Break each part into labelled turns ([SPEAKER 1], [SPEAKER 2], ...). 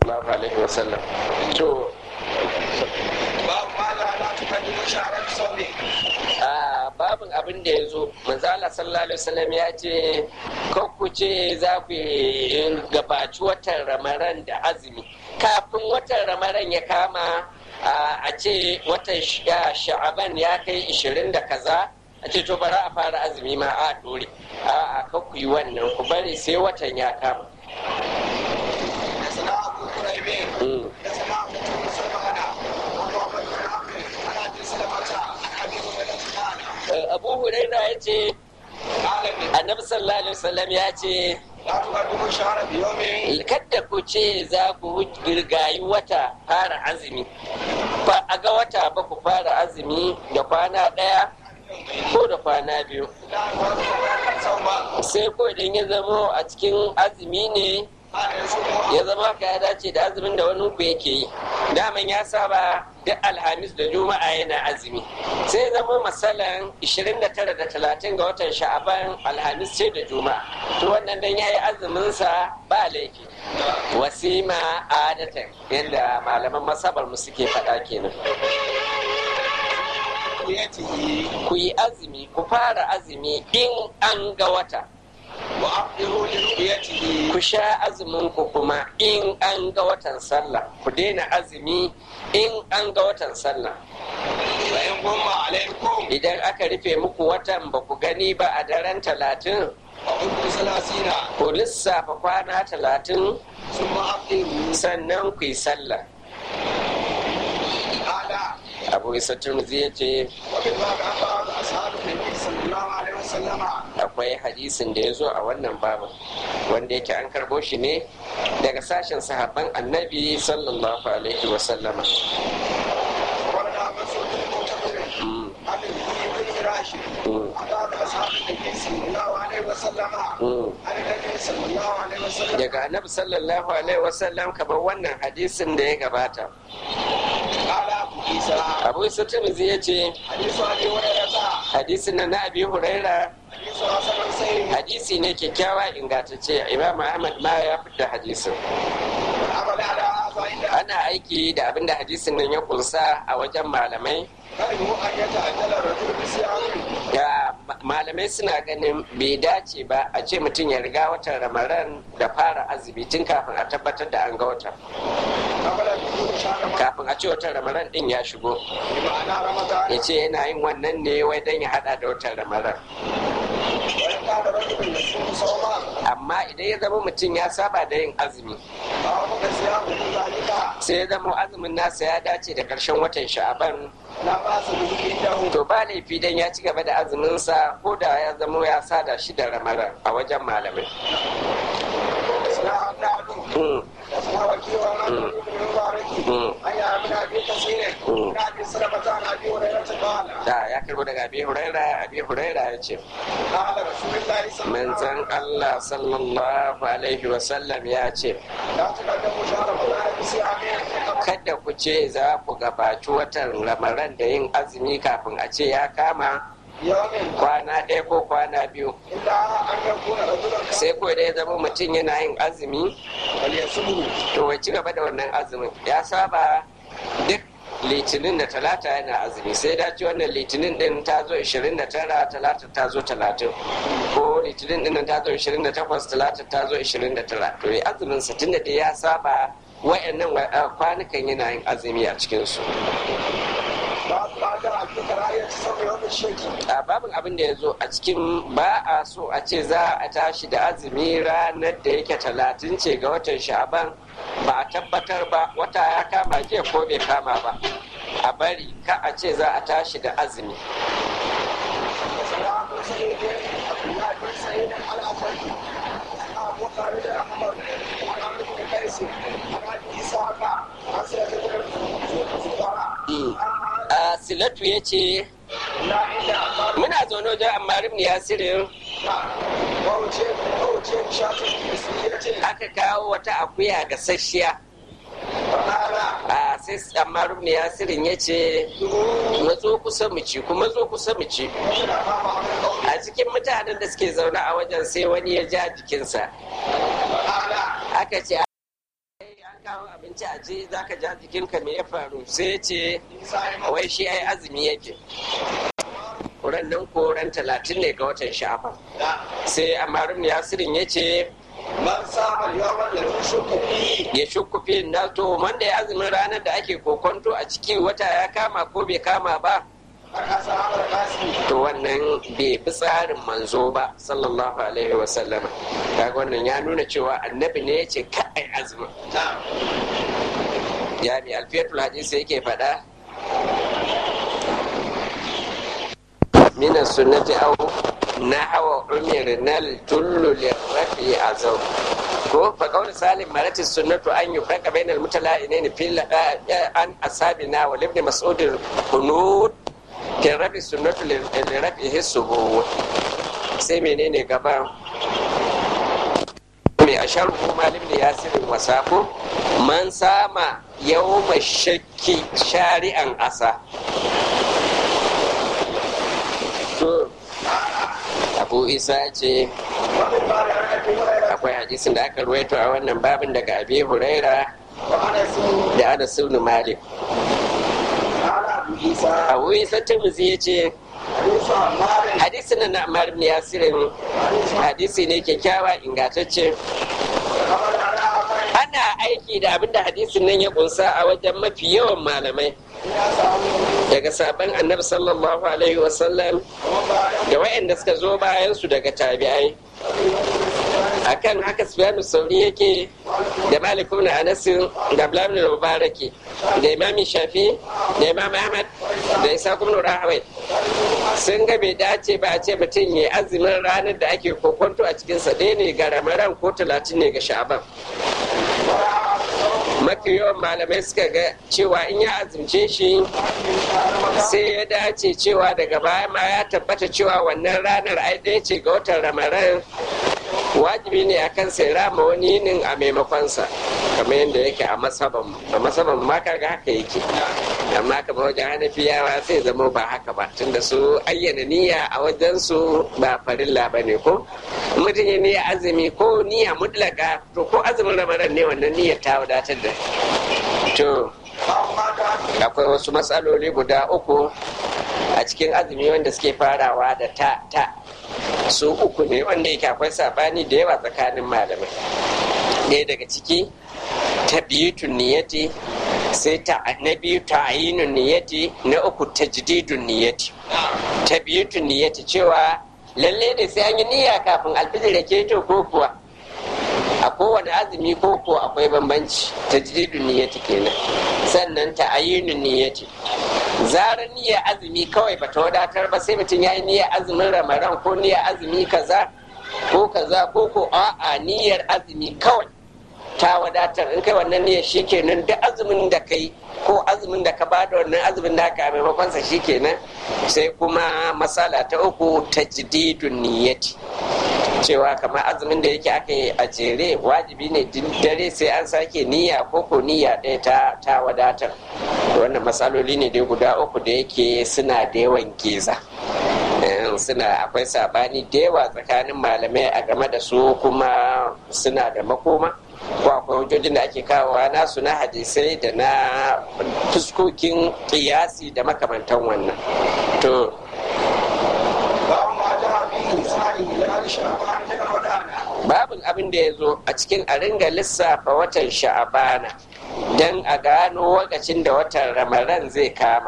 [SPEAKER 1] sallallahu alaihi wasallam to
[SPEAKER 2] babu ma la la tukaddimu sha'ran sawmi
[SPEAKER 1] a babin abin da ya zo manzala sallallahu alaihi wasallam ya ce ku ce za ku gabaci watan ramaran da azumi kafin watan ramaran ya kama a ce watan sha'aban ya kai ishirin da kaza a ce to bara a fara azumi ma a dore a ku yi wannan ku bari sai watan ya kama
[SPEAKER 2] da sana abu kuraibe da sana abu tun sulmana abu abu bin amri ana bin salamata abi hurairah ta'ala
[SPEAKER 1] abu huraira ya ce
[SPEAKER 2] alamin
[SPEAKER 1] annabi sallallahu alaihi wasallam ya ce
[SPEAKER 2] la tukaddimu sha'ran bi yawmin
[SPEAKER 1] kadda ku ce za ku girgayi wata fara azumi ba a ga wata ba ku fara azumi da kwana ɗaya ko da kwana biyu
[SPEAKER 2] la tukaddimu sawma
[SPEAKER 1] sai ko idan ya zamo a cikin azumi ne
[SPEAKER 2] ana yasumu
[SPEAKER 1] ya zama ka ya dace da azumin da wani ku yake yi daman ya saba duk alhamis da juma'a yana azumi sai zama masalan 29 da 30 ga watan sha'aban alhamis ce da juma'a to wannan dan yayi azumin sa ba laifi wasima adatan yadda malaman masabar mu suke faɗa kenan
[SPEAKER 2] yatihi
[SPEAKER 1] ku yi azumi ku fara azumi in an ga wata
[SPEAKER 2] wa aqdiru li ru'yatihi
[SPEAKER 1] ku sha azumin ku kuma in an ga watan sallah ku daina azumi in an ga watan sallah
[SPEAKER 2] wa in gumma alaikum
[SPEAKER 1] idan aka rufe muku watan ba ku gani ba a daren talatin
[SPEAKER 2] wa hukmu salasina
[SPEAKER 1] ku lissafa kwana talatin
[SPEAKER 2] summa aqdiru
[SPEAKER 1] sannan ku yi sallah
[SPEAKER 2] ala
[SPEAKER 1] abu isa turmuzi ya ce
[SPEAKER 2] wa bil babi an ba'd ashabu nabi sallallahu alaihi wasallam
[SPEAKER 1] akwai hadisin da ya zo a wannan babin wanda yake an karbo shi ne daga sashen sahabban annabi sallallahu alaihi wasallama
[SPEAKER 2] ورد مسعود المعتبر
[SPEAKER 1] Mm,
[SPEAKER 2] عن ابن فراش
[SPEAKER 1] mm,
[SPEAKER 2] عن بعض اصحاب النبي صلى الله عليه وسلم
[SPEAKER 1] mm.
[SPEAKER 2] عن النبي صلى الله عليه وسلم
[SPEAKER 1] daga annabi sallallahu alaihi wasallam kamar wannan hadisin da ya gabata
[SPEAKER 2] قال ابو عيسى
[SPEAKER 1] abu isa turmuzi ya ce
[SPEAKER 2] حديث ابي هريره
[SPEAKER 1] hadisin na na abi huraira
[SPEAKER 2] حديث حسن سيد
[SPEAKER 1] hadisi ne kyakkyawa ingantacce imam ahmad ma ya fita hadisin
[SPEAKER 2] والعمل على هذا عند
[SPEAKER 1] ana aiki da abinda hadisin nan ya kunsa a wajen malamai
[SPEAKER 2] كرهوا ان يتعجل الرجل بصيامه
[SPEAKER 1] ya ma- malamai suna ganin bai dace ba a ce mutum ya riga watan ramadan da fara azumi tun kafin a tabbatar da an ga watan
[SPEAKER 2] قبل دخول شهر رمضان
[SPEAKER 1] kafin a ce watan ramadan din ya shigo
[SPEAKER 2] بمعنى رمضان
[SPEAKER 1] ya ce yana yin wannan ne wai don ya hada da watan ramadan
[SPEAKER 2] وان كان رجل يصوم صوما
[SPEAKER 1] amma idan ya zama mutum ya saba da yin azumi
[SPEAKER 2] فهو صيامه ذلك
[SPEAKER 1] sai ya zama azumin nasa ya dace da karshen watan sha'aban
[SPEAKER 2] لا باس به عنده
[SPEAKER 1] to ba laifi dan ya ci gaba da azuminsa ko da ya zama ya sada shi da ramadan a wajen malamai
[SPEAKER 2] اصلاح النعم
[SPEAKER 1] Mm,
[SPEAKER 2] واسمع وكيل وما
[SPEAKER 1] مم.
[SPEAKER 2] من مبارك
[SPEAKER 1] مم.
[SPEAKER 2] أي من أبي كثير
[SPEAKER 1] مم.
[SPEAKER 2] من أبي سلمة عن أبي هريرة قال
[SPEAKER 1] da ya karbo daga abi huraira abi huraira ya ce
[SPEAKER 2] قال رسول الله صلى الله عليه
[SPEAKER 1] manzon
[SPEAKER 2] وسلم
[SPEAKER 1] allah sallallahu alaihi wasallam ya ce
[SPEAKER 2] لا تقدموا شهر رمضان بصيام
[SPEAKER 1] kada ku ce za ku gabaci watan ramadan da yin azumi kafin a ce ya kama
[SPEAKER 2] يوم
[SPEAKER 1] kwana ɗaya ko kwana biyu
[SPEAKER 2] إلا أن يكون رجلا
[SPEAKER 1] sai ko da ya zama mutum yana yin azumi
[SPEAKER 2] فليصومه
[SPEAKER 1] to ya ci gaba da wannan azumin ya saba duk litinin da talata yana azumi sai dace wannan litinin din ta zo 29 talata ta zo 30 ko litinin din ta zo 28 talata ta zo 29 to ya azumin sa tunda da ya saba wayannan wa- uh, kwanukan yana yin azumi a cikin su
[SPEAKER 2] بعد بعد في كراهية صوم يوم الشك
[SPEAKER 1] a babin abin da ya zo a cikin ba a so a ce za a tashi da azumi ranar da yake talatin ce ga watan sha'aban ba a tabbatar ba wata ya kama jiya ko bai kama ba a bari ka a ce za a tashi da azumi
[SPEAKER 2] وسلام سيد عبد الله بن سعيد على فرد أبو خالد أحمد عن عمرو بن قيس عن أبي إسحاق عن سيد بن
[SPEAKER 1] Mm. a silatu ya ce
[SPEAKER 2] لا إلا أقال
[SPEAKER 1] muna zaune wajen ammar ibn yasirin
[SPEAKER 2] ووجه ووجه شاطر بسيرة
[SPEAKER 1] aka kawo wata akuya gasasshiya
[SPEAKER 2] فقال
[SPEAKER 1] a sai ammar ibn yasirin ya ce matso kusa mu ci kuma zo kusa mu ci
[SPEAKER 2] وجد أمام عبد القول
[SPEAKER 1] a cikin mutanen da suke zaune a wajen sai wani ya ja jikinsa
[SPEAKER 2] فقال
[SPEAKER 1] aka ce kawo abinci a je za ka ja jikinka me ya faru sai ya ce wai shi ai azumi yake ran nan ko ran talatin ne ga watan sha'aban sai amarin yasirin ya ce
[SPEAKER 2] man saba yawan da shukku fi
[SPEAKER 1] ya shukku fi na to wanda ya azumin ranar da ake kokonto a ciki wata ya kama ko bai kama ba
[SPEAKER 2] aka samu kasi
[SPEAKER 1] to wannan bai bi tsarin manzo ba sallallahu alaihi wa sallama kaga wannan ya nuna cewa annabi ne ya ce ka ai azumin
[SPEAKER 2] ta
[SPEAKER 1] ya bi alfiyatul hadisi yake faɗa mina sunnati aw nahwa umirna tullu lirafi azau ko fa qawl salim marati sunnatu an yufraqa bainal mutala'inaini fil an asabina wa ibn mas'ud kunut ke rabi sunnatu lirafi hisubu sai menene gaba mai a sharhu malim da yasirin wasako man sama yau shakki shari'an asa to abu isa ce
[SPEAKER 2] wani ba da aka fi
[SPEAKER 1] akwai hadisin da aka ruwaito a wannan babin daga abi huraira
[SPEAKER 2] wa ana su
[SPEAKER 1] da ana sunu malik
[SPEAKER 2] ala abu isa
[SPEAKER 1] abu isa tirmidhi ya ce
[SPEAKER 2] musa marin
[SPEAKER 1] hadisin na Ammar ibn yasirin hadisi ne kyakkyawa ingantacce
[SPEAKER 2] kamar da ana akai
[SPEAKER 1] ana aiki da abinda hadisin nan ya kunsa a wajen mafi yawan malamai
[SPEAKER 2] ya samu
[SPEAKER 1] daga sabon annabi sallallahu alaihi wasallam
[SPEAKER 2] kuma ba da
[SPEAKER 1] da wayanda suka zo bayan su daga tabi'ai akan haka sufyanu sauri yake da malik ibn anas da abdullah ibn mubaraki da imam shafi da imam ahmad da isa ibn rahawai sun ga bai dace ba a ce mutum ya azumin ranar da ake kokonto a cikinsa ɗaya ne ga ramadan ko talatin ne ga sha'aban mafi yawan malamai suka ga cewa in ya azumce shi sai ya dace cewa daga baya ma ya tabbata cewa wannan ranar ai ɗaya ce ga watan ramadan wajibi ne a kan sai rama wani yinin a maimakonsa kamar yadda yake a masaban a masaban ma kaga haka yake amma kamar wajen hanafiyawa sai zama ba haka ba tunda su ayyana niyya a wajen su ba farilla ba ne ko mutum ya niyya azumi ko niyya mutlaka to ko azumin ramadan ne wannan niyyar ta wadatar da to akwai wasu matsaloli guda uku a cikin azumi wanda suke farawa da ta ta su uku ne wanda yake akwai sabani da yawa tsakanin malamai ɗaya daga ciki ta biyu niyyati sai ta na biyu ta ayinun niyyati na uku ta jididun niyyati ta biyu niyyati cewa lalle da sai an yi niyya kafin alfijir da keto ko kuwa a kowane azumi ko ko akwai bambanci ta jididun niyyati kenan sannan ta ayyunun niyyati zarar niyyar azumi kawai bata wadatar ba sai mutum ya yi niyyar azumin ramadan ko niyyar azumi kaza ko kaza ko ko a'a niyyar azumi kawai ta wadatar in kai wannan niyyar shikenan duk azumin da kai ko azumin da ka bada wannan azumin da ka maimakon sa shikenan sai kuma masala ta uku tajdidun niyyati cewa kamar azumin da yake aka yi a jere wajibi ne din dare sai an sake niyya ko ko niyya ɗaya ta ta wadatar wannan matsaloli ne dai guda uku da yake suna da yawan geza suna akwai sabani da yawa tsakanin malamai a game da su kuma suna da makoma ko akwai hujjojin da ake kawowa nasu na hadisai da na fuskokin kiyasi da makamantan wannan to babin abin da ya zo a cikin a ringa lissafa watan sha'abana don a gano lokacin da watan ramadan zai kama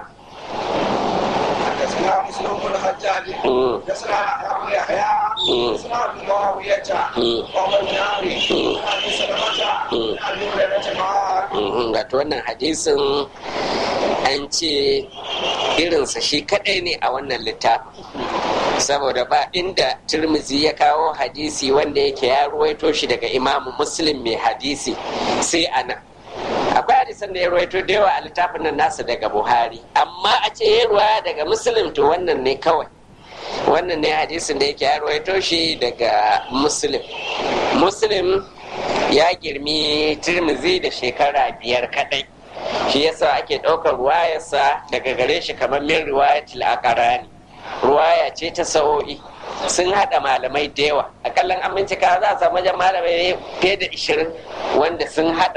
[SPEAKER 2] حدثنا مسلم بن الحجاج حدثنا ابو يحيى حدثنا ابو معاويه وابو الناري عن ابي سلمه عن ابي هريره قال
[SPEAKER 1] wato wannan hadisin an ce irinsa shi kadai ne a wannan littafin saboda ba inda turmizi ya kawo hadisi wanda yake ya ruwaito shi daga imamu muslim mai hadisi sai ana akwai hadisan da ya ruwaito da yawa a littafin nan nasa daga buhari amma a ce ya ruwa daga muslim to wannan ne kawai wannan ne hadisin da yake ya ruwaito shi daga muslim muslim ya girmi tirmizi da shekara biyar kadai shi yasa ake ɗaukar ruwayarsa daga gare shi kamar min riwayatul aqrani ruwaya ce ta sa'o'i sun haɗa malamai da yawa akallan an bincika za a samu wajen malamai fiye da ishirin wanda sun haɗa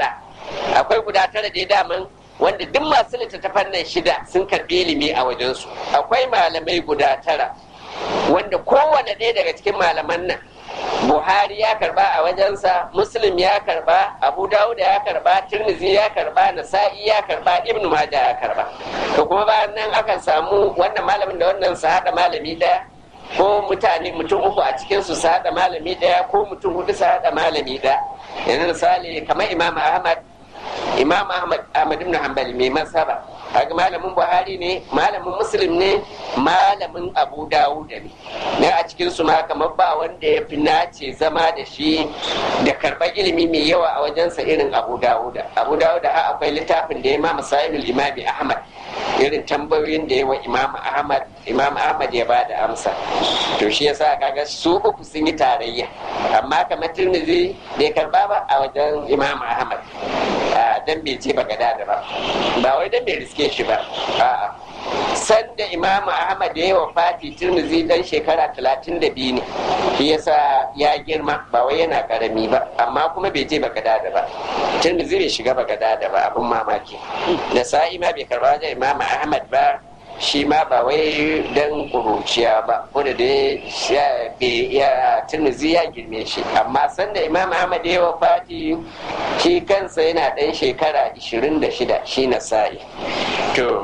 [SPEAKER 1] akwai guda tara da daman wanda duk masu littattafan nan shida sun karɓi ilimi a wajensu akwai malamai guda tara wanda kowane ɗaya daga cikin malaman nan buhari ya karba a wajensa muslim ya karba abu dawud ya karba tirmizi ya karba nasa'i ya karba ibnu maja ya karba to kuma bayan nan akan samu wannan malamin da wannan su haɗa malami ɗaya ko mutane mutum uku a cikin su haɗa malami ɗaya ko mutum hudu su haɗa malami ɗaya yanzu misali kamar imam ahmad imam ahmad ahmad ibn hanbali mai masaba kaga malamin buhari ne malamin muslim ne malamin abu dawuda ne ne a cikin su ma kamar ba wanda ya fi nace zama da shi da karɓar ilimi mai yawa a wajensa irin abu dawuda abu dawuda ha akwai littafin da ya ma masailul imami ahmad irin tambayoyin da ya wa imam ahmad imam ahmad ya bada amsa to shi yasa kaga su uku sun yi tarayya amma kamar tirmidhi bai karba ba a wajen imam ahmad dan bai ce ba gada da ba ba wai dan bai riske shi ba a'a sanda imam ahmad ya yi wa fati tirmizi dan shekara talatin da biyu ne shi yasa ya girma ba wai yana karami ba amma kuma bai je bagada da ba tirmizi bai shiga bagada da ba abun mamaki da sa'i ma bai karba wajen imam ahmad ba shi ma ba wai dan kuruciya ba wanda dai ya tirmizi ya girme shi amma sanda imam ahmad ya wa fati shi kansa yana dan shekara 26 shi na sa'i to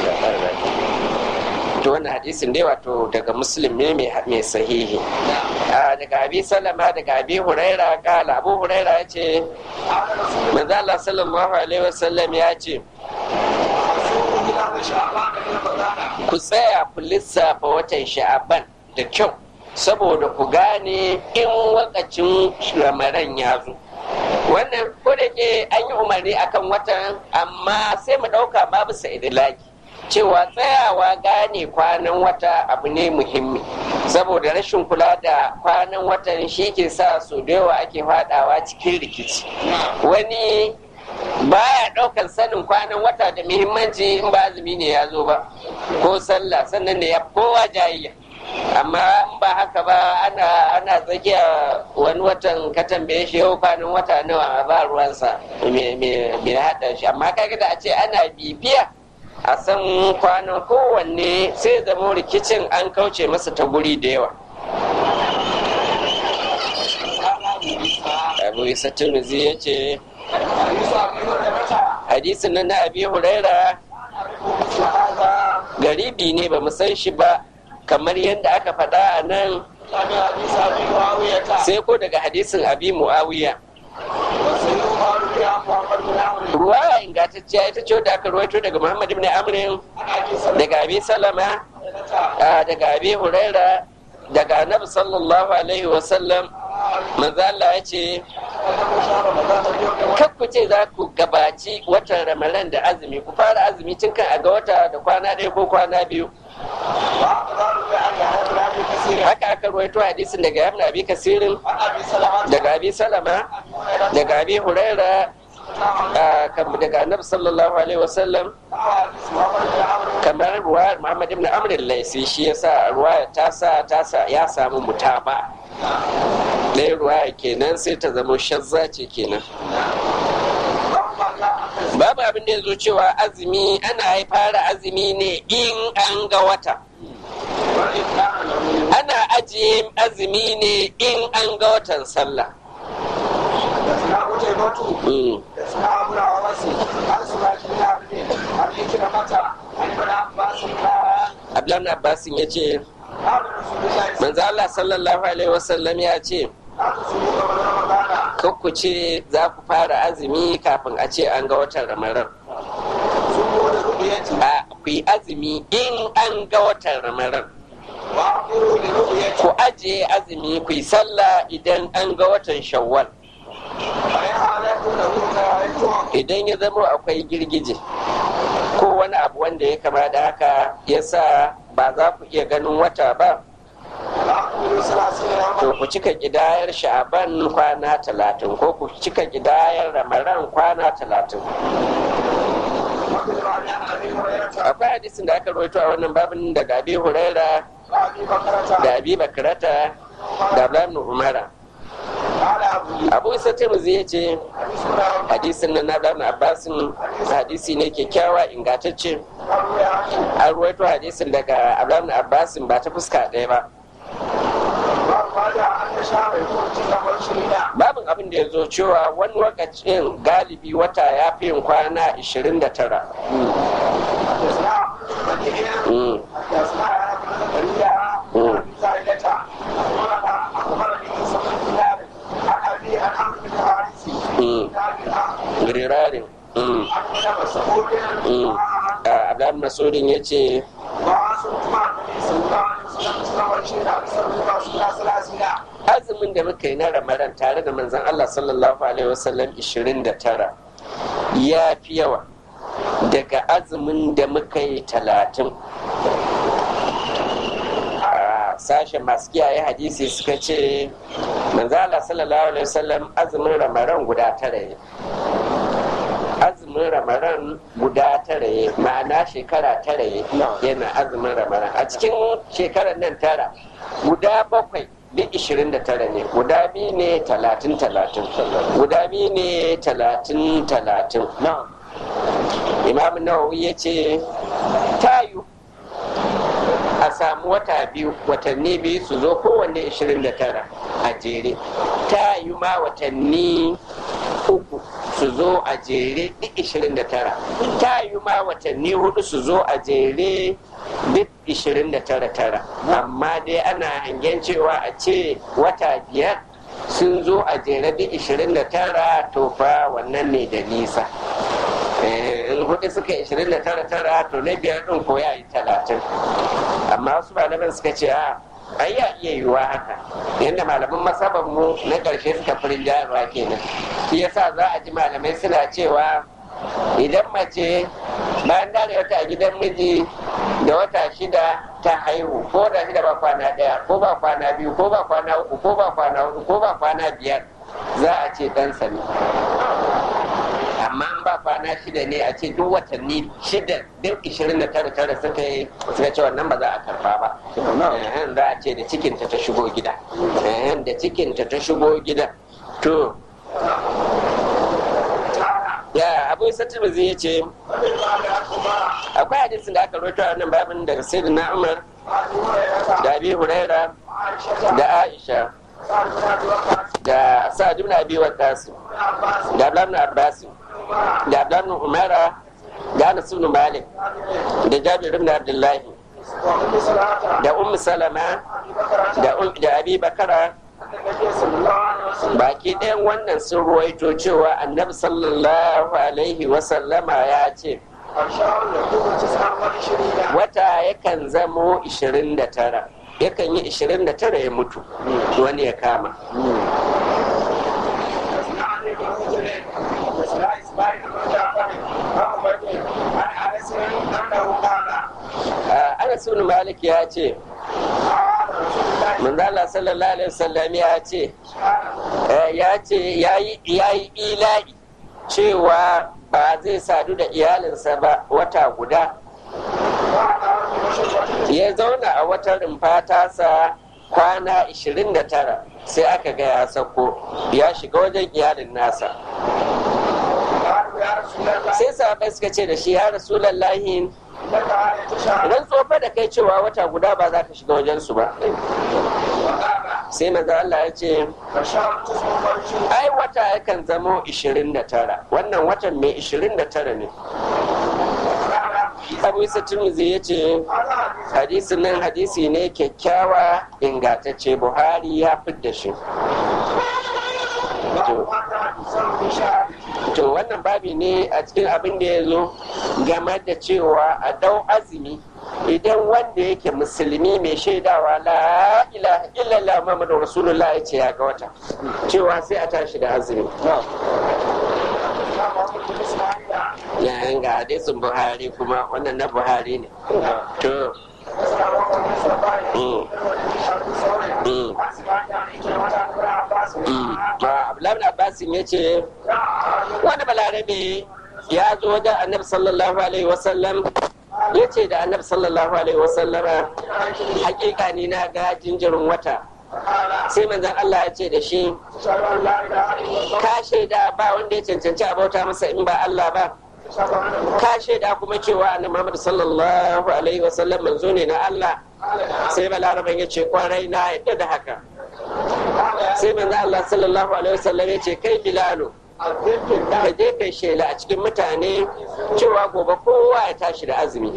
[SPEAKER 1] to wannan hadisin dai wato daga muslim ne mai sahihi daga abi salama daga abi huraira kala abu huraira ya ce manzo Allah sallallahu alaihi wasallam ya ce ku tsaya ku lissafa watan sha'aban da kyau saboda ku gane in wakacin ramaran ya zo wannan ko da ke an yi umarni akan watan amma sai mu ɗauka babu sa'idilaki cewa tsayawa gane kwanan wata abu ne muhimmi saboda rashin kula da kwanan watan shi ke sa su da yawa ake fadawa cikin rikici wani baya ɗaukar sanin kwanan wata da muhimmanci in ba azumi ne ya zo ba ko sallah sannan da ya kowa jayayya amma in ba haka ba ana ana tsakiya wani watan ka tambaye shi yau kwanan wata nawa ba ruwansa me haɗa shi amma kaga da a ce ana bibiya a san kwanan kowanne sai zama rikicin an kauce masa ta guri da yawa abu isa tunuzi ya ce hadisin nan na abi huraira garibi ne ba mu san shi ba kamar yadda aka faɗa a nan sai ko daga hadisin abi muawiya ruwa ingantacciya ita ce wadda aka ruwaito daga muhammad ibn amrin daga abi salama daga abi huraira daga annabi sallallahu alaihi wasallam manzo Allah ya ce ku ce za ku gabaci watan ramadan da azumi ku fara azumi tun kan a ga wata da kwana ɗaya ko kwana biyu haka aka ruwaito hadisin daga yamna abi kasirin daga abi salama daga abi huraira daga annabi sallallahu alaihi wasallam kamar ruwayar muhammad ibn amr laisi shi yasa ruwaya ta sa ta sa ya samu mutaba ɗaya ruwaya kenan sai ta zama shazza ce kenan babu abin da ya zo cewa azumi ana fara azumi ne in an ga wata ana ajiye azumi ne in an ga watan sallah Abdullahi Abbasin ya ce, Manzo Allah sallallahu Alaihi wasallam ya ce, ku ce za ku fara azumi kafin a ce an ga watan ramadan. A ku yi azumi in an ga watan ramadan. Ku ajiye azumi ku yi sallah idan an ga watan shawwal. Idan ya zama akwai girgije ko wani abu wanda ya kama da haka ya sa ba za ku iya ganin wata ba. To ku cika gidayar sha'aban kwana talatin ko ku cika gidayar ramaran kwana talatin. Akwai hadisin da aka rawaito a wannan babin daga Abi Huraira da Abi Bakrata da Abdullahi Umara.
[SPEAKER 2] قال أبو
[SPEAKER 1] abu isa tirmidhi ya ce
[SPEAKER 2] حديث لا
[SPEAKER 1] hadisin nan na ibn abbasin hadisi ne kyakkyawa ingantacce
[SPEAKER 2] أروي عنه
[SPEAKER 1] an ruwaito hadisin daga ibn abbasin ba ta fuska ɗaya ba
[SPEAKER 2] وقال أن شهر يكون تسعة وعشرين
[SPEAKER 1] babin abin da ya zo cewa wani lokacin galibi wata ya fi yin kwana 29
[SPEAKER 2] حدثنا بديع
[SPEAKER 1] Mm.
[SPEAKER 2] حدثنا ابن زكريا
[SPEAKER 1] Mm.
[SPEAKER 2] عن زائدة قال أخبرني عيسى بن دينار عن أبي عن عمرو بن حارث
[SPEAKER 1] Mm.
[SPEAKER 2] عن
[SPEAKER 1] rirarin Mm.
[SPEAKER 2] ابن مسعود
[SPEAKER 1] Mm. Ah, abdullahi masudin ya ce
[SPEAKER 2] وعاصمت مع النبي صلى الله عليه وسلم تسعة وعشرين أكثر من رسول الله ثلاثين
[SPEAKER 1] azumin da muka yi na ramadan tare da manzon allah sallallahu alaihi wasallam 29 ya fi yawa daga azumin da muka yi talatin a sashen masu kiyaye hadisi suka ce manzo Allah sallallahu alaihi wasallam azumin ramadan guda tara ne azumin ramadan guda tara ne ma'ana shekara tara ne yana azumin ramadan a cikin shekarar nan tara guda bakwai duk ishirin da tara ne guda biyu ne talatin talatin guda biyu ne talatin talatin imam nawawi ya ce tayu a samu wata biyu watanni biyu su zo kowanne 29 a jere ta yi ma watanni uku su zo a jere duk 29 ta yi ma watanni hudu su zo a jere duk 29 amma dai ana hangen cewa a ce wata biyar sun zo a jere duk 29 to fa wannan ne da nisa in hudu suka yi 29 to na biyar din ko ya yi 30 amma wasu malaman suka ce a ai ya iya yiwuwa haka yadda malaman masaban mu na ƙarshe suka firin jayarwa kenan shi yasa za a ji malamai suna cewa idan mace bayan dare wata a gidan miji da wata shida ta haihu ko da shida ba kwana ɗaya ko ba kwana biyu ko ba kwana uku ko ba kwana hudu ko ba kwana biyar za a ce ɗansa ne amma an ba kwana shida ne a ce duk watanni shida duk ishirin da tara tara suka yi suka ce wannan ba za a karba ba Ehen, za a ce da cikinta ta shigo gida Ehen, da cikinta ta shigo gida to ya abu isa tirmidhi ya ce akwai hadisin da aka rawaito a nan babin daga sayyidina umar da abi huraira da aisha da sa'ad ibn abi waqqas da abdullah ibn abbas da abdullah ibn umara da anas ibn malik da jabir ibn abdullahi da ummu salama da um- da abi bakara baki ɗayan wannan sun ruwaito cewa annabi sallallahu alaihi wasallama ya ce wata yakan zamo 29 yakan yi 29 ya mutu wani ya kama Ah, anas ibn malik ya ce manzala sallallahu alaihi wasallam ya ce eh, ya ce ya yi ila'i cewa ba zai sadu da iyalinsa ba wata guda ya zauna a wata rumfa tasa kwana 29 sai aka ga ya sako ya shiga wajen iyalin nasa sai sahabai suka ce da shi ya rasulallahi idan tsofa da kai cewa wata guda ba za ka shiga wajensu ba sai maza Allah ya ce ai wata yakan zamo 29 wannan watan mai 29 ne abu isa turmuzi ya ce hadisin nan hadisi ne kyakkyawa ingantacce buhari ya fidda shi to wannan babi ne a cikin abin da ya zo game da cewa a dau azumi idan wanda yake musulmi mai shaidawa la ilaha illallah muhammadu rasulullah ya ce ya ga wata cewa sai a tashi da azumi yayin ga hadisin buhari kuma wannan na buhari ne to Abdullahi Abbasin ya ce wani balarabe ya zo wajen annabi sallallahu alaihi wasallam ya ce da annabi sallallahu alaihi wasallam hakika ni na ga jinjirin wata sai manzon Allah ya ce da shi ka shaida ba wanda ya cancanci a bauta masa in ba Allah ba ka shaida kuma cewa annabi Muhammad sallallahu alaihi wasallam manzo ne na Allah sai balaraban ya ce kwarai na yadda da haka sai manzo Allah sallallahu alaihi wasallam ya ce kai bilalu ka je kai shela a cikin mutane cewa gobe kowa ya tashi da azumi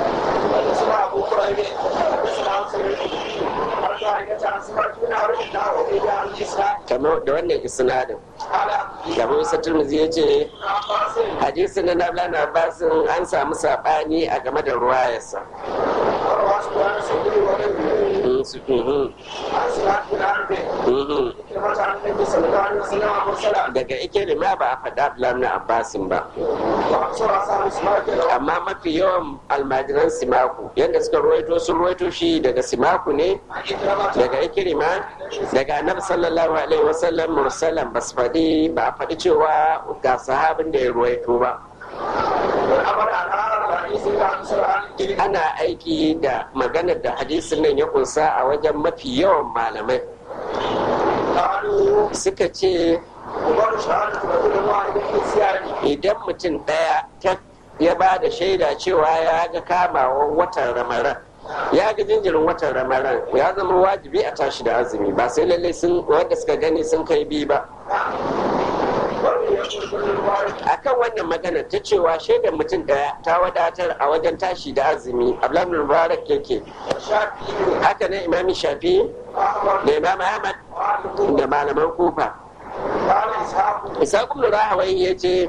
[SPEAKER 1] kamar da wannan isnadin gaba wasu turmuzi ya ce hadisi na nabla na basin an samu saɓani a game da ruwayarsa daga ikirima ba a faɗa Abdullahi na Abbasin ba amma mafi yawan almajiran simaku yadda suka ruwaito sun ruwaito shi daga simaku ne daga ikirima daga annabi sallallahu alaihi wasallam mursalan ba su faɗi ba a faɗi cewa ga sahabin da ya ruwaito ba ana aiki da maganar da hadisin nan ya kunsa a wajen mafi yawan malamai suka ce idan mutum ɗaya ya ba da shaida cewa ya ga kamawan watan ramaran ya ga jinjirin watan ramaran ya zama wajibi a tashi da azumi ba sai lallai sun wanda suka gani sun kai biyu ba akan wannan magana ta cewa shaidar mutum daya ta wadatar a wajen tashi da azumi abdullahi mubarak yake haka ne imami shafi da imam ahmad da malaman kufa isa ibn rahawai ya ce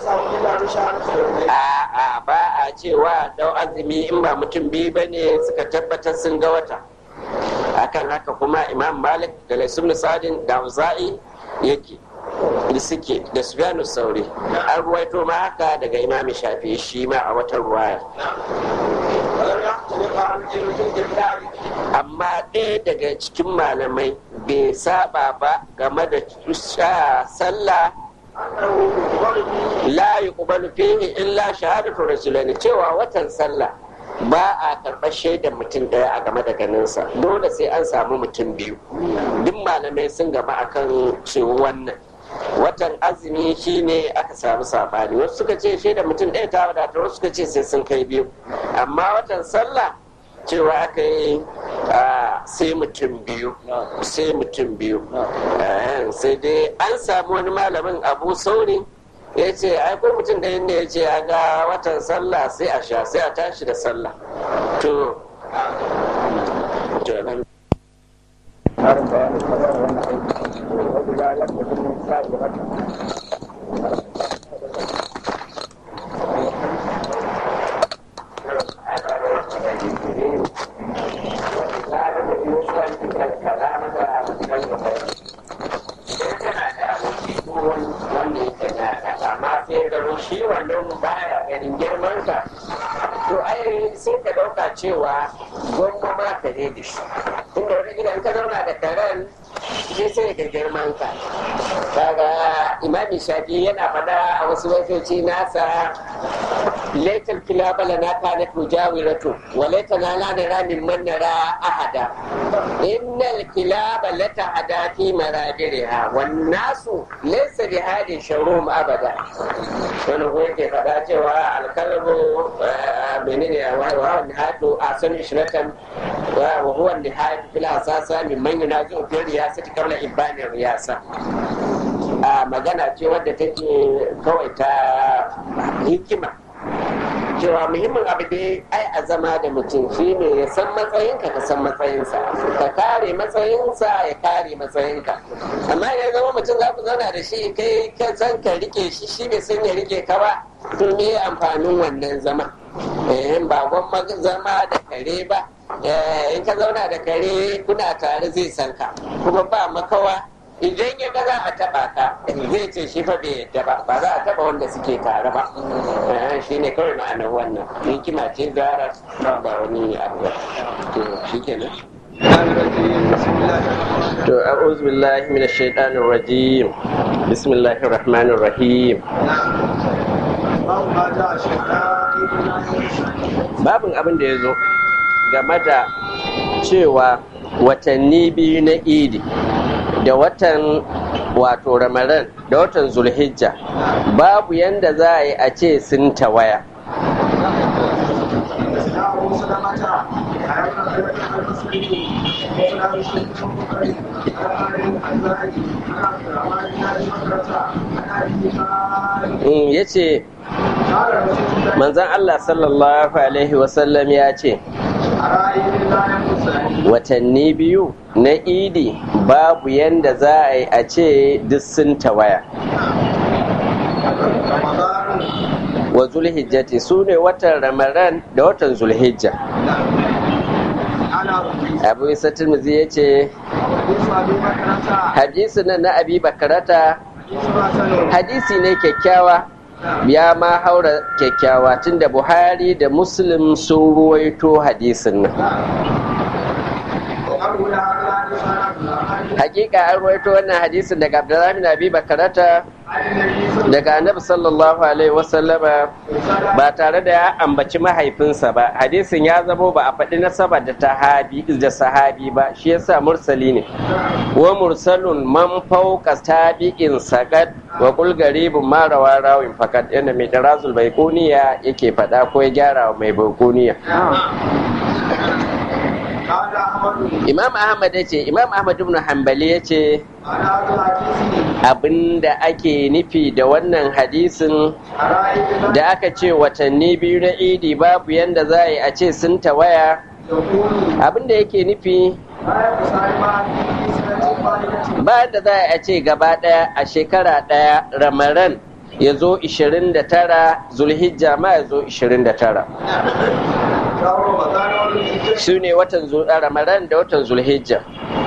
[SPEAKER 1] a ba a cewa dau azumi in ba mutum biyu ba ne suka tabbatar sun ga wata akan haka kuma imam malik da laisun sadin da uza'i yake da suke da sufyanu sauri an ruwaito ma haka daga imami shafi shi ma a watan ruwaya amma ɗaya daga cikin malamai bai saba ba game da sallah la yuqbalu fihi illa shahadatu rasulani cewa watan sallah ba a karɓar shaidar mutum ɗaya a game da ganinsa dole sai an samu mutum biyu duk malamai sun gaba akan cewa wannan watan azumi shine aka samu sabani wasu suka ce shaidar mutum ɗaya ta wadata wasu suka ce sai sun kai biyu amma watan sallah cewa aka yi sai mutum biyu sai mutum biyu sai dai an samu wani malamin abu sauri ya ce ai ko mutum ɗaya ne ya ce a ga watan sallah sai a sha sai a tashi da sallah to shi wannan baya ganin girmansa to ai sai ka ɗauka cewa gwamma ma ka ne da shi inda wani gidan ka zauna da karen shi sai ga girmanka kaga imami shafi yana faɗa a wasu wasoci nasa laitar kilabala na kana tujawiratu wa laita na lana ramin man nara ahada innal kilaba lata hada fi maradiriha wan nasu laysa bi hadin sharum abada wani ko yake faɗa cewa alkalbu menene wa nihatu asan ishratan wa huwa nihatu fil asasa min man yunazu fi riyasati qabla ibani riyasa a magana ce wadda take kawai ta hikima cewa muhimmin abu dai ai a zama da mutum shi ne ya san matsayinka ka san matsayinsa ka kare matsayinsa ya kare matsayinka amma ya zama mutum za ku zauna da shi kai ka san ka rike shi shi bai san ya rike ka ba to me amfanin wannan zama eh ba gwamma zama da kare ba in ka zauna da kare kuna tare zai san ka kuma ba makawa idan ya ga za a taba ka zai ce shi fa bai yadda ba ba za a taba wanda suke tare ba shi ne kawai ma'anar wannan hikima ce zara ba wani abu ba to shi kenan to a'udhu billahi minash shaitanir rajim bismillahir rahmanir rahim babin abin da ya zo game da cewa watanni biyu na idi da watan wato ramadan da watan zulhijja babu yanda za a yi a ce sun tawaya ya ce manzan Allah sallallahu Alaihi wasallam ya ce watanni biyu na idi babu yanda za a yi a ce duk sun tawaya wa zulhijjati su ne watan ramadan da watan zulhijja abu isa turmuzi ya ce hadisi nan na abi bakarata hadisi ne kyakkyawa ya ma haura kyakkyawa tunda buhari da muslim sun ruwaito hadisin nan hakika an ruwaito wannan hadisin daga abdullahi bin abi bakarata daga annabi sallallahu alaihi wasallama ba tare da ya ambaci mahaifinsa ba hadisin ya zamo ba a faɗi nasaba da tahabi da sahabi ba shi yasa mursali ne wa mursalun man fauka tabi'in sakat wa kul garibun ma rawa rawin fakat yana mai darazul baikuniya yake faɗa ko ya gyara mai baikuniya imam ahmad ya ce imam ahmad ibn hanbali ya ce abinda ake nufi da wannan hadisin da aka ce watanni biyu na idi babu yanda za a yi a ce sun tawaya abinda yake nufi ba da za a ce gaba daya a shekara daya ramaran ya zo 29 zulhijja ma ya zo 29 su ne watan ramadan da watan zulhijja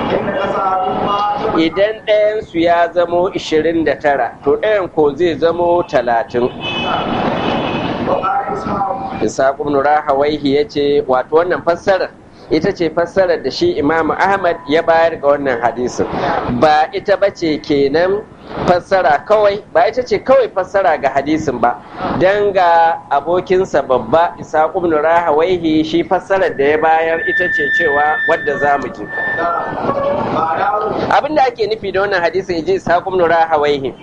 [SPEAKER 1] idan ɗayansu ya zamo 29 to ɗayan ko zai zamo 30 Isaƙun Nura Hawaihi ya ce wato wannan fassarar ita ce fassarar da shi Imam Ahmad ya bayar ga wannan hadisin ba ita ba ce kenan fassara kawai ba ita ce kawai fassara ga hadisin ba don ga abokinsa babba Isaƙun ibn Rahawaihi shi fassarar da ya bayar ita ce cewa wadda za mu ji abin da ake nufi da wannan hadisin ya ji Isaƙun ibn Rahawaihi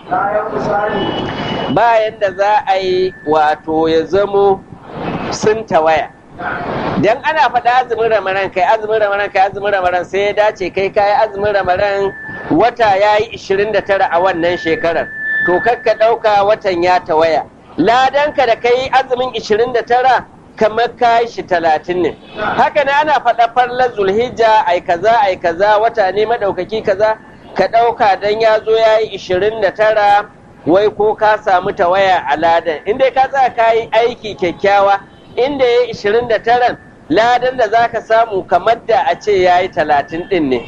[SPEAKER 1] bayan da za a yi wato ya zamo sun tawaya dan ana faɗa azumin ramaran kai azumin ramaran kai azumin ramaran sai ya dace kai kayi azumin ramaran wata ya yi 29 a wannan shekarar to kakka ɗauka watan ya tawaya ladanka da kai azumin 29 kamar kayi shi talatin ne haka ne ana faɗa farlar zulhijja ai kaza ai kaza wata ne maɗaukaki kaza ka ɗauka dan ya zo ya yi 29 wai ko ka samu tawaya a ladan inda ka tsaya ka yi aiki kyakkyawa inda ya yi 29 ladan da za ka samu kamar da a ce ya yi talatin ɗin ne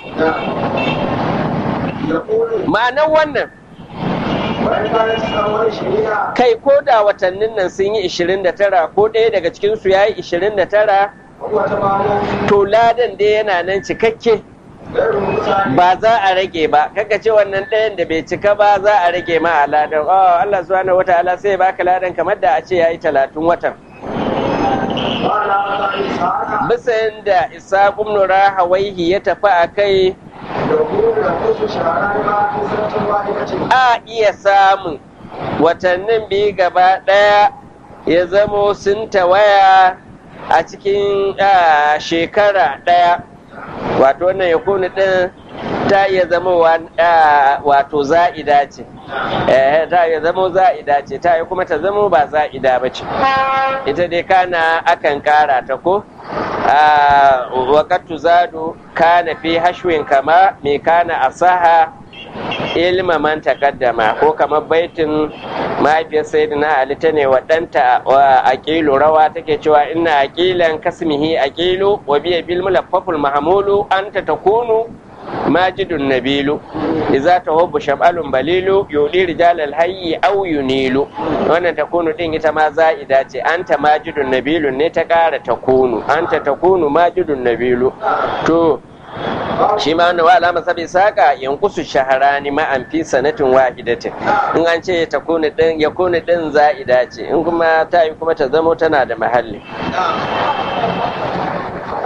[SPEAKER 1] ma'anar wannan kai ko da watannin nan sun yi 29 ko ɗaya daga cikinsu ya yi 29 to ladan dai yana nan cikakke ba za a rage ba kaka ce wannan ɗayan da bai cika ba za a rage ma a ladan oh Allah subhanahu wataala sai baka ladan kamar da a ce yayi talatin watan bisa da isa ibn rahawaihi ya tafi a kai a iya samun watannin biyu gaba ɗaya ya zamo sun tawaya a cikin shekara ɗaya wato wannan ya kuni ɗin ta iya zama wato za'ida ce ta iya zama za'ida ce ta yi kuma ta zama ba za'ida ba ce ita dai kana akan kara ta ko wakattu zadu kana fi hashwin kama mai kana asaha ilma man takaddama ko kamar baitin mahaifiyar sayyidina ali ta ne waɗanta wa aqilu rawa take cewa inna aqilan kasmihi aqilu wa biya bil mulaffaful mahmulu anta takunu majidun nabilu idza tahubbu shab'alun balilu yudi rijalal hayyi aw yunilu wannan takunu din ita ma za'ida ce anta majidun nabilu ne ta kara takunu anta takunu majidun nabilu to shi ma wani wala masa bai saka yankusu shaharani ma'an fi sanatin wahidatin in an ce ta kuni din ya kuni din za'ida ce in kuma ta yi kuma ta zamo tana da mahalli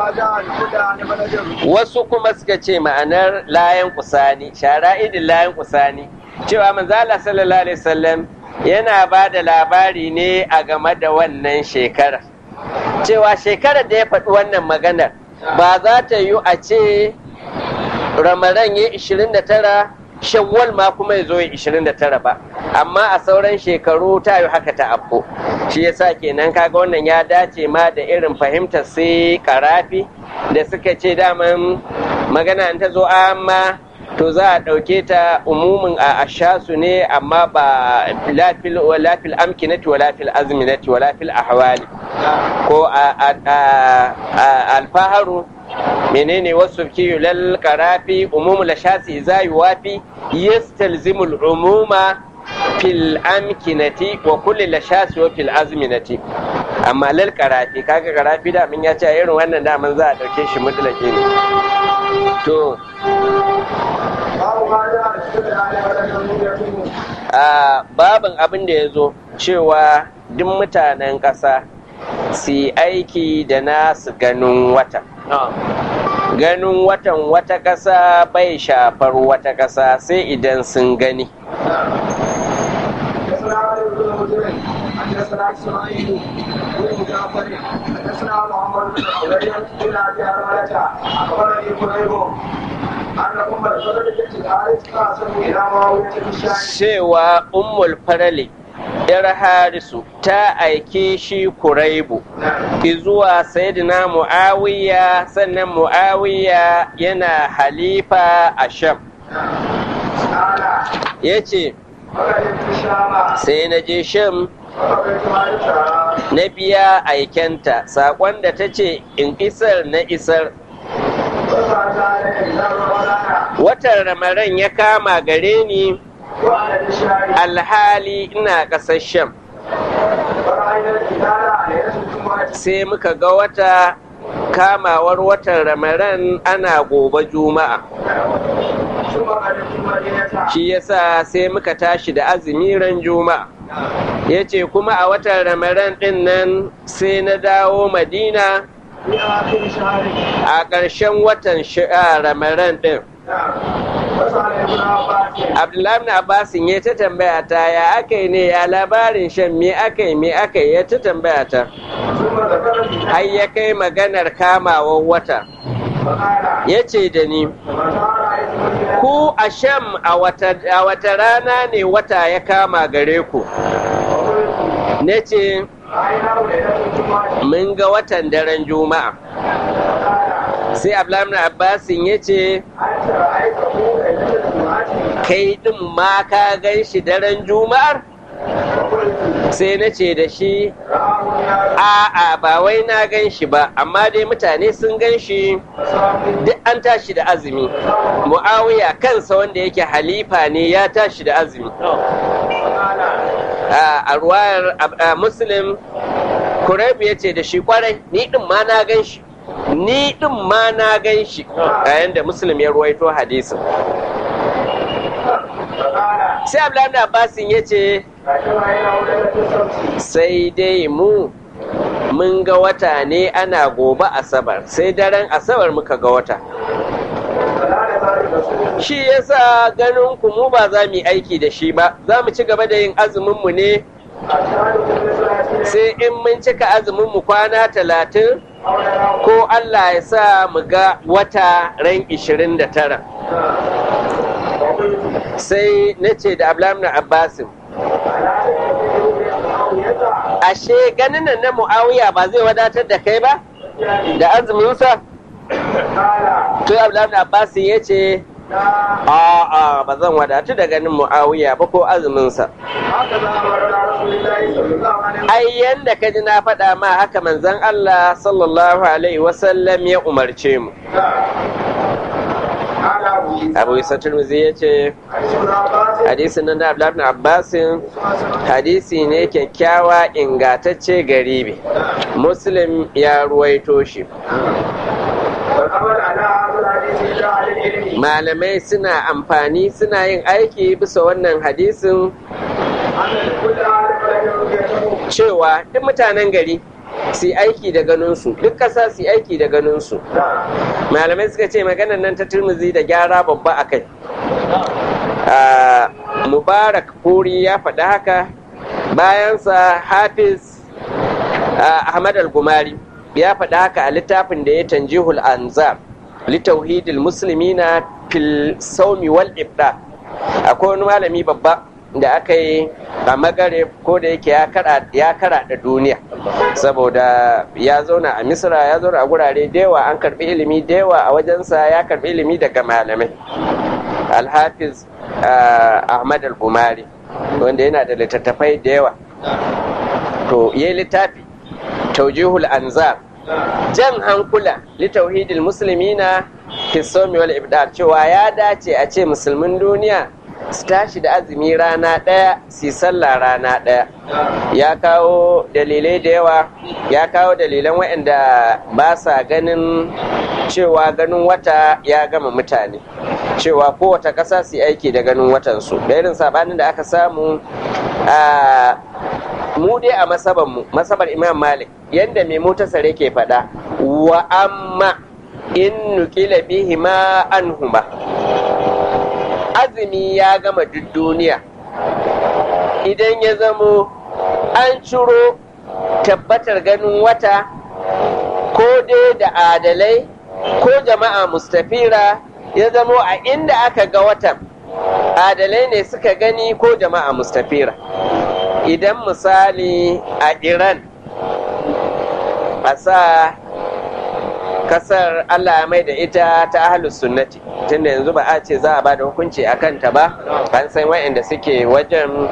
[SPEAKER 2] جاء الهدى عن بلد
[SPEAKER 1] wasu kuma suka ce ma'anar layan kusani shara'idin layan kusani cewa manzala sallallahu alaihi wasallam yana ba da labari ne a game da wannan shekara cewa shekarar da ya faɗi wannan maganar ba za ta yi a ce ramadan ya 29 shawwal ma kuma ya zo ya 29 ba amma a sauran shekaru ta yi haka ta afko shi yasa kenan kaga wannan ya dace ma da irin fahimtar sai karafi da suka ce daman magana in ta zo amma to za a ɗauke ta umumin a ashasu ne amma ba lafil lafil amkinati wa lafil azminati wa lafil ahwali ko a- a- a- a- alfaharu menene wasu kiyu lal karafi umumu la shasi za yuwafi yastalzimu al-umuma fil amkinati wa kulli la shasi wa fil azminati amma lal karafi kaga karafi da min ya ce irin wannan daman za a dauke shi mutlaki ne to
[SPEAKER 2] باب ما جاء الهدى عن بلد يتم
[SPEAKER 1] a babin abin da ya zo cewa duk mutanen ƙasa su yi aiki da nasu ganin wata ganin watan wata ƙasa bai shafar wata ƙasa sai idan sun gani
[SPEAKER 2] حدثنا علي بن مسلم حدثنا اسماعيل بن جعفر حدثنا محمد بن عبيد بن ابي هرمله اخبرني قريب ان ام الفضل بنت الحارث قاسم الى معاويه في الشام
[SPEAKER 1] cewa ummul farali yar harisu ta aike shi kuraibu zuwa sayyidina mu'awiya sannan mu'awiya yana halifa a sham
[SPEAKER 2] قال
[SPEAKER 1] ya ce
[SPEAKER 2] وقدمت الشام
[SPEAKER 1] sai na je sham
[SPEAKER 2] وقدمت عائشه
[SPEAKER 1] na biya aikenta saƙon da ta ce in isar na isar
[SPEAKER 2] وسعت عليه الى رمضان
[SPEAKER 1] watan ramaran ya kama gare ni
[SPEAKER 2] وانا بالشام
[SPEAKER 1] alhali ina ƙasar sham
[SPEAKER 2] وراينا الهلال ليله الجمعه
[SPEAKER 1] sai muka ga wata kamawar watan ramaran ana gobe juma'a
[SPEAKER 2] ثم قدمت المدينه
[SPEAKER 1] shi yasa sai muka tashi da azumi ran juma'a ya ce kuma a watan ramaran ɗin nan sai na dawo madina
[SPEAKER 2] في اخر شهر
[SPEAKER 1] a ƙarshen watan shi- a ramaran ɗin
[SPEAKER 2] وسأل ابن عباس
[SPEAKER 1] abdullahi na abbasin ya ta tambaya ta ya aka yi ne ya labarin shan me aka yi me aka yi ya ta tambaya ta
[SPEAKER 2] ثم ذكر الهلال
[SPEAKER 1] har ya kai maganar kamawar wata
[SPEAKER 2] فقال
[SPEAKER 1] ya ce da ni
[SPEAKER 2] متى رأيت الهلال
[SPEAKER 1] ku a sham a wata a wata rana ne wata ya kama gare ku
[SPEAKER 2] وقلت
[SPEAKER 1] na ce
[SPEAKER 2] رأيناه ليلة الجمعة
[SPEAKER 1] mun ga watan daren juma'a
[SPEAKER 2] فقال
[SPEAKER 1] sai abdullahi na abbasin ya ce
[SPEAKER 2] أنت رأيته ليلة الجمعة
[SPEAKER 1] kai ɗin ma ka gan shi daren juma'ar
[SPEAKER 2] وقلت
[SPEAKER 1] sai na ce da shi
[SPEAKER 2] رآه الناس
[SPEAKER 1] a'a ba wai na gan shi ba amma dai mutane sun gan shi
[SPEAKER 2] فصاموا
[SPEAKER 1] duk an tashi da azumi mu'awiya kansa wanda yake halifa ne ya tashi da azumi
[SPEAKER 2] فقال
[SPEAKER 1] a a ruwayar a- a muslim kuraibu ya ce da shi kwarai ni din ma na gan shi ni din ma na gan shi a yanda muslim ya ruwaito hadisin
[SPEAKER 2] فقال
[SPEAKER 1] sai abdullahi da abbasin ya ce
[SPEAKER 2] لكن رأيناه ليلة السبت
[SPEAKER 1] sai dai mu mun ga wata ne ana gobe asabar sai daren asabar muka ga wata
[SPEAKER 2] فلا ذلك رسول
[SPEAKER 1] shi yasa ganin ku mu ba za mu yi aiki da shi ba za mu ci gaba da yin azumin mu ne
[SPEAKER 2] أشهد بالنسبة
[SPEAKER 1] sai in mun cika azumin mu kwana talatin
[SPEAKER 2] أو نراه
[SPEAKER 1] ko Allah ya sa mu ga wata ran 29
[SPEAKER 2] وقلت
[SPEAKER 1] sai na ce da Abdullahi Abbasin
[SPEAKER 2] ألا تتبعوا معاوية
[SPEAKER 1] ashe ganin nan na Muawiya ba zai wadatar da kai ba da azuminsa
[SPEAKER 2] قال
[SPEAKER 1] to Abdullahi Abbasin ya ce
[SPEAKER 2] لا
[SPEAKER 1] a'a ba zan wadatu da ganin Muawiya ba ko azuminsa
[SPEAKER 2] هكذا أمرنا رسول الله صلى الله عليه وسلم
[SPEAKER 1] ai yanda ka ji na faɗa ma haka manzon Allah sallallahu alaihi wasallam ya umarce mu
[SPEAKER 2] قال أبو عيسى
[SPEAKER 1] Abu Isa Tirmidhi ya ce
[SPEAKER 2] حديث ابن عباس
[SPEAKER 1] hadisin nan da Abdullahi ibn Abbasin
[SPEAKER 2] حسن
[SPEAKER 1] hadisi ne kyakkyawa ingantacce garibi Muslim ya ruwaito shi
[SPEAKER 2] والأمر على هذا الحديث إلا على العلم
[SPEAKER 1] malamai suna amfani suna yin aiki bisa wannan hadisin
[SPEAKER 2] أن كل عالم له رؤيته
[SPEAKER 1] cewa duk mutanen gari su aiki da ganinsu duk ƙasa su aiki da ganinsu malamai suka ce maganar nan ta turmuzi da gyara babba a kai mubarak puri ya faɗi haka bayansa hafiz ahmad al-gumari ya faɗi haka a littafin da ya tanjihul anzar litauhidil muslimina fil saumi wal ibda akwai wani malami babba da aka yi a magare ko da yake ya kara da duniya saboda ya zauna a misra ya zauna a gurare da yawa an karbi ilimi da yawa a wajensa ya karbi ilimi daga malamai alhafiz ahmad al-gumari wanda yana da littattafai da yawa to yi littafi taujihul anzar jan hankula litauhidil muslimina fi somi wal ibdal cewa ya dace a ce musulmin duniya su tashi da azumi rana ɗaya su sallah rana ɗaya ya kawo dalilai da yawa ya kawo dalilan waɗanda ba sa ganin cewa ganin wata ya gama mutane cewa kowace ƙasa su aiki da ganin watansu da irin sabanin da aka samu a mu dai a masabanmu masabar imam malik yadda mai mutasare ke faɗa wa amma in nukila bihi ma anhuma azumi ya gama duk duniya idan ya zamo an ciro tabbatar ganin wata ko dai da adalai ko jama'a mustafira ya zamo a inda aka ga watan adalai ne suka gani ko jama'a mustafira idan misali a iran a sa kasar allah mai da ita ta ahalus sunnati tunda yanzu ba a ce za a ba da hukunci a kanta ba an san wa'anda suke wajen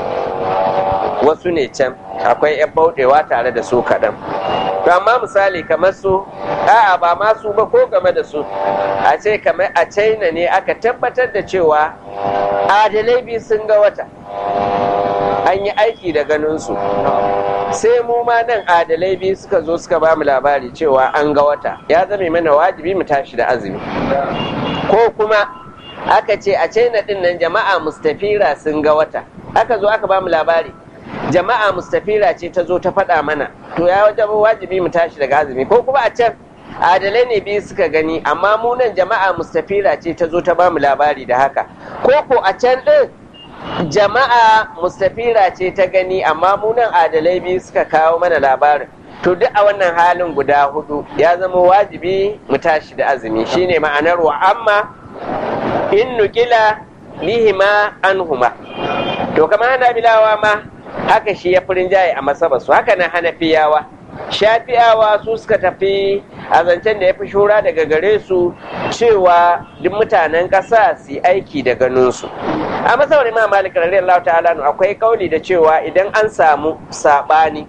[SPEAKER 1] wasu ne can akwai 'yan bauɗewa tare da su kaɗan to amma misali kamar su a'a ba ma su ba ko game da su a ce kamar a china ne aka tabbatar da cewa adalai biyu sun ga wata an yi aiki da ganinsu sai mu ma nan adalai biyu suka zo suka ba mu labari cewa an ga wata ya zame mana wajibi mu tashi da azumi ko kuma aka ce a china din nan jama'a mustafira sun ga wata aka zo aka ba mu labari jama'a mustafira ce ta zo ta faɗa mana to ya wajen wajibi mu tashi daga azumi ko kuma a can adalai ne biyu suka gani amma mu nan jama'a mustafira ce ta zo ta ba mu labari da haka ko ko a can ɗin jama'a mustafira ce ta gani amma mu nan adalai biyu suka kawo mana labarin to duk a wannan halin guda hudu ya zama wajibi mu tashi da azumi shine ma'anar wa amma in nukila bihima anhuma to kamar hanabilawa ma haka shi ya furin jaye a masabarsu haka nan hanafiyawa shafi'awa su suka tafi a zancen da ya fi shura daga gare su cewa duk mutanen ƙasa su yi aiki da ganinsu a masabar imam malik radiyallahu ta'ala akwai kauli da cewa idan an samu saɓani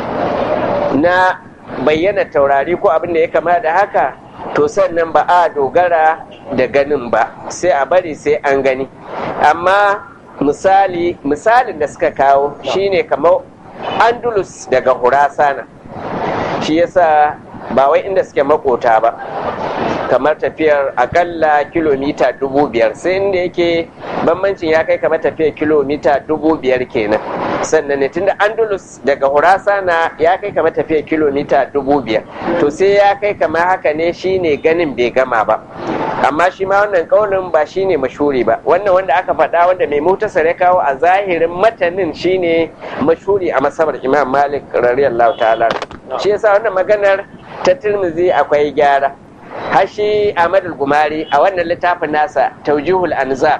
[SPEAKER 1] na bayyana taurari ko abin da ya kama da haka to sannan ba a dogara da ganin ba sai a bari sai an gani amma misali misalin da suka kawo shine kamar andalus daga hurasana shi yasa ba wai inda suke makota ba kamar tafiyar akalla kilomita dubu biyar sai inda yake bambancin ya kai kamar tafiyar kilomita dubu biyar kenan sannan ne tunda andalus daga hurasana ya kai kamar tafiyar kilomita dubu biyar to sai ya kai kamar haka ne shine ganin bai gama ba amma shi ma wannan kaunin ba shine mashuri ba wannan wanda aka faɗa wanda mai mutasar ya kawo a zahirin matanin shine mashuri a masabar imam malik radiyallahu ta'ala shi yasa wannan maganar ta tirmizi akwai gyara hashi ahmad gumari a wannan littafin nasa taujihul anzar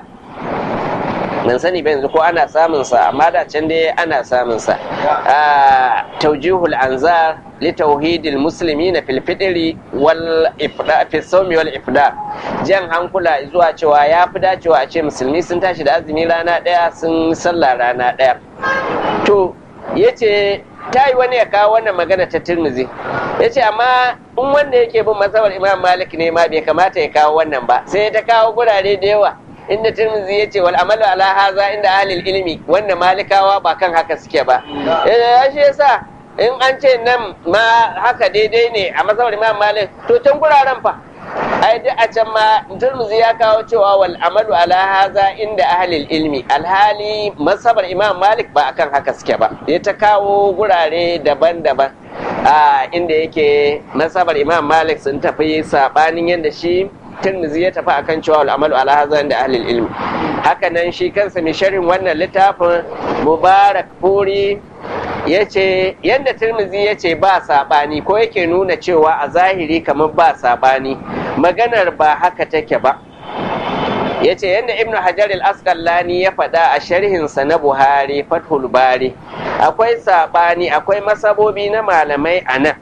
[SPEAKER 1] ban sani ba yanzu ko ana samun sa amma da can dai ana samun sa taujihul anzar li tauhidil muslimina fil fitri wal ifda fi sawmi wal ifda jan hankula zuwa cewa ya fi dacewa a ce musulmi sun tashi da azumi rana daya sun sallah rana daya to yace ta yi wani ya kawo wannan magana ta tirmizi ya ce amma in wanda yake bin masabar imam malik ne ma bai kamata ya kawo wannan ba sai ta kawo gurare da yawa inda tirmizi ya ce wal amalu ala haza inda ahlil ilmi wanda malikawa ba kan haka suke ba ya shi yasa in an ce nan ma haka daidai ne a masabar imam malik to can guraren fa ai duk a can ma turmuzi ya kawo cewa wal amalu ala haza inda ahlil ilmi alhali masabar imam malik ba akan haka suke ba ya ta kawo gurare daban-daban a inda yake nasabar imam malik sun tafi sabanin yadda shi tirmizi ya tafi akan cewa al'amalu ala hazan da ahlil ilmi haka nan shi kansa mai sharhin wannan littafin mubarak furi ya ce yadda tirmizi ya ce ba sabani ko yake nuna cewa a zahiri kamar ba sabani maganar ba haka take ba ya ce yadda ibnu hajar al-asqalani ya faɗa a sharhinsa na buhari fathul bari akwai saɓani akwai masabobi na malamai a nan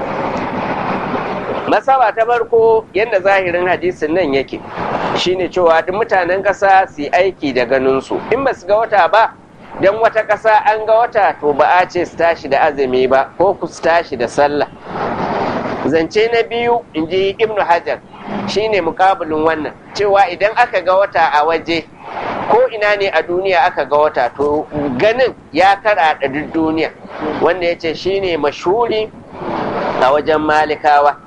[SPEAKER 1] masaba ta farko yadda zahirin hadisin nan yake shine cewa duk mutanen ƙasa su yi aiki da ganinsu in ba su ga wata ba don wata ƙasa an ga wata to ba a ce su tashi da azumi ba ko ku su tashi da sallah zance na biyu in ji ibnu hajar shine mukabulin wannan cewa idan aka ga wata a waje ko ina ne a duniya aka ga wata to ganin ya kara da duk duniya wanda ya ce shine mashuri a wajen malikawa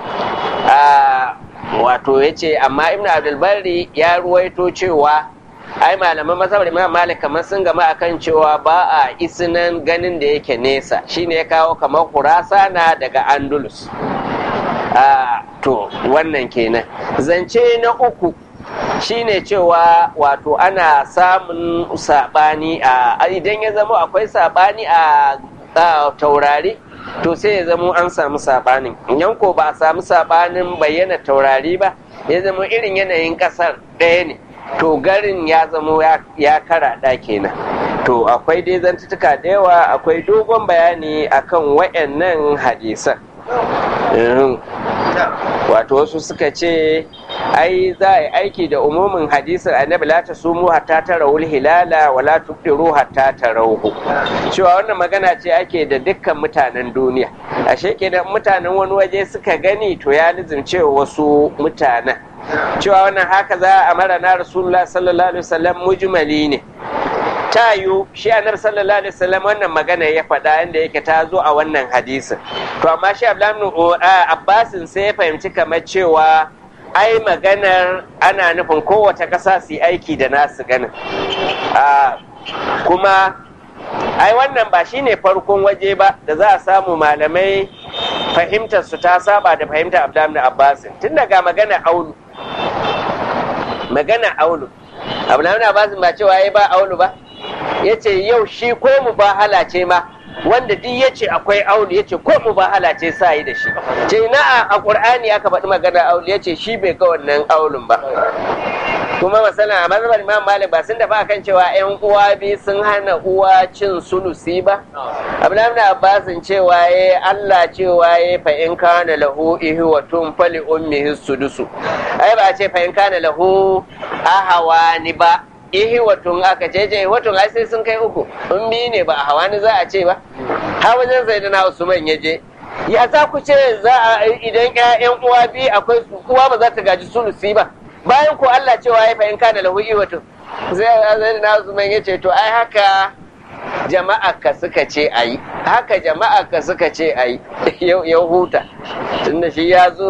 [SPEAKER 1] wato ya ce amma ibn abdulbari ya ruwaito cewa ai malaman masabar imam malik kamar sun gama akan cewa ba a isinan ganin da yake nesa shine ya kawo kamar kurasana daga andalus to wannan kenan zance na uku shine cewa wato ana samun sabani a idan ya zama akwai sabani a taurari to sai ya zama an samu sabanin idan ko ba a samu sabanin bayyana taurari ba ya zama irin yanayin kasar ɗaya ne to garin ya zama ya karaɗa kenan to akwai dai zantutuka da yawa akwai dogon bayani akan wayannan hadisan wato wasu suka ce ai za a yi aiki da umumin hadisin annabi la tasumu hatta tarawul hilala wa la tuqiru hatta tarawhu cewa wannan magana ce ake da dukkan mutanen duniya ashe kenan mutanen wani waje suka gani to ya lizimce wasu mutanen cewa wannan haka za a mara na rasulullah sallallahu alaihi wasallam mujmali ne ta yiwu shi annabi sallallahu alaihi wasallam wannan magana ya faɗa inda yake ta zo a wannan hadisin to amma shi abdullahi abbasin sai ya fahimci kamar cewa ai maganar ana nufin kowace ƙasa su yi aiki da nasu ganin kuma ai wannan ba shine farkon waje ba da za a samu malamai fahimtar su ta saba da fahimtar abdullahi abbasin tun daga magana aulu magana aulu abdullahi abbasin ba cewa ya ba aulu ba ya ce yau shi ko mu ba halace ma wanda duk ya ce akwai aulu ya ce ko mu ba halace sa yi da shi ce na a ƙur'ani aka faɗi magana aulu ya ce shi bai ga wannan aulun ba kuma masana a mazhabar imam malik ba sun tafi akan cewa yan uwa biyu sun hana uwa cin sulusi ba abdullahi ibn abbasin cewa ya Allah cewa ya fa in kana lahu ihwatun fali ummihi sudusu ai ba ce fa in kana lahu ahawani ba ihwatun aka ce je ihwatun ai sai sun kai uku in biyu ne ba a hawani za a ce ba har wajen sayyidina usman ya je ya za ku ce za a idan ƴaƴan uwa biyu akwai uwa ba za ta gaji sulusi ba bayan ko Allah cewa ya fahim kana lahu iwatun sai zai na Usman ya ce to ai haka jama'a ka suka ce ayi haka jama'a ka suka ce ayi ya huta tunda shi ya zo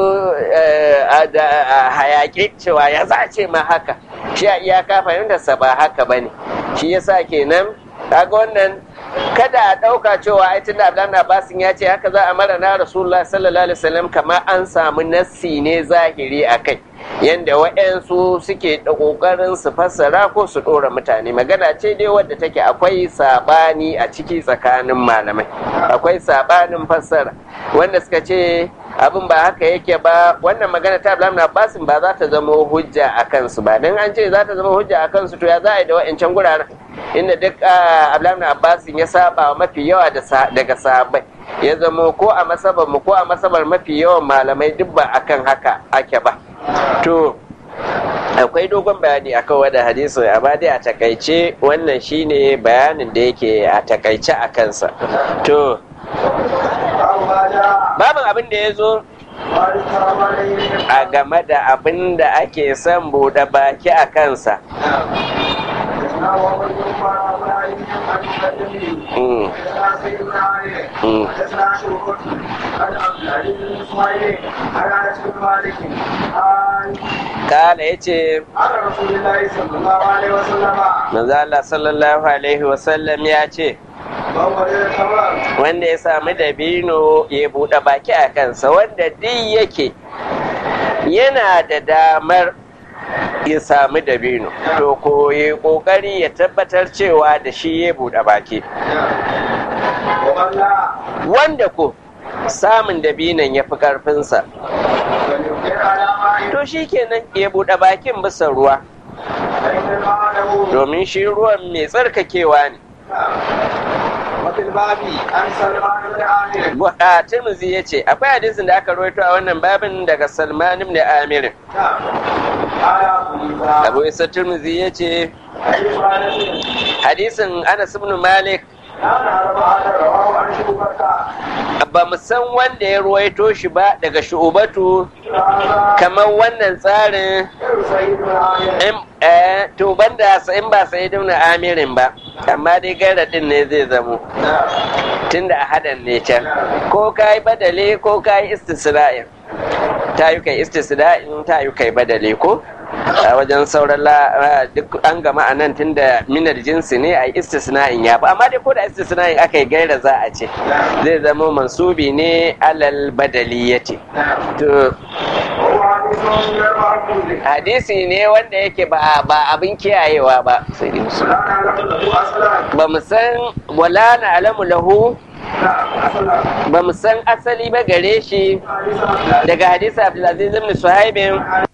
[SPEAKER 1] a hayaki cewa ya za ce ma haka shi a iyaka fahimtarsa ba haka bane shi yasa kenan kaga wannan kada a ɗauka cewa ai tunda Abdullahi Abbasin ya ce haka za a mara na Rasulullah sallallahu alaihi wasallam kamar an samu nassi ne zahiri a kai yanda wa'yansu suke da ƙoƙarin su fassara ko su ɗora mutane magana ce dai wadda take akwai saɓani a ciki tsakanin malamai akwai saɓanin fassara wanda suka ce abin ba haka yake ba wannan magana ta Abdullahi Abbasin ba za ta zama hujja a kansu ba dan an ce za ta zama hujja a kansu to ya za a yi da wa'ancan guraren inda duk Abdullahi Abbasin ya saba mafi yawa daga sahabbai ya zama ko a masabar mu ko a masabar mafi yawan malamai duk ba akan haka ake ba to akwai dogon bayani akan wannan hadisi amma dai a takaice wannan shine bayanin da yake a takaice a kansa to babin abin da ya zo a game da abin da ake son buɗe baki a kansa Kala ya ce, Manzo Allah sallallahu Alaihi wasallam ya ce, wanda ya sami dabino ya buɗe baki a kansa wanda duk yake yana da damar ya sami dabino to ko ya kokari ya tabbatar cewa da shi ya buɗe baki wanda ko samun dabinon ya fi ƙarfinsa to shi kenan ya buɗe bakin bisa ruwa domin shi ruwan mai tsarkakewa ne a Tirmidhi ya ce akwai hadisin da aka rawaito a wannan babin daga Salman ibn Amir Abu Isa Tirmidhi ya ce hadisin Anas ibn Malik ba mu san wanda ya ruwaito shi ba daga shu'ubatu kamar wannan tsarin to banda in ba sai ibn amirin ba amma dai garadin ne zai zamo tunda a hadan ne can ko kai badale ko kai istisra'in ta yi kai istisra'in ta yi kai badale ko a wajen sauran duk an gama a nan tun da minar jinsi ne a istisna'in ya fi amma dai ko da istisna'in aka yi gaira za a ce zai zama mansubi ne alal badali ya ce to hadisi ne wanda yake ba abin kiyayewa ba ba mu san wala na alamu lahu ba mu san asali ba gare shi daga hadisi abdulaziz ibn suhaibin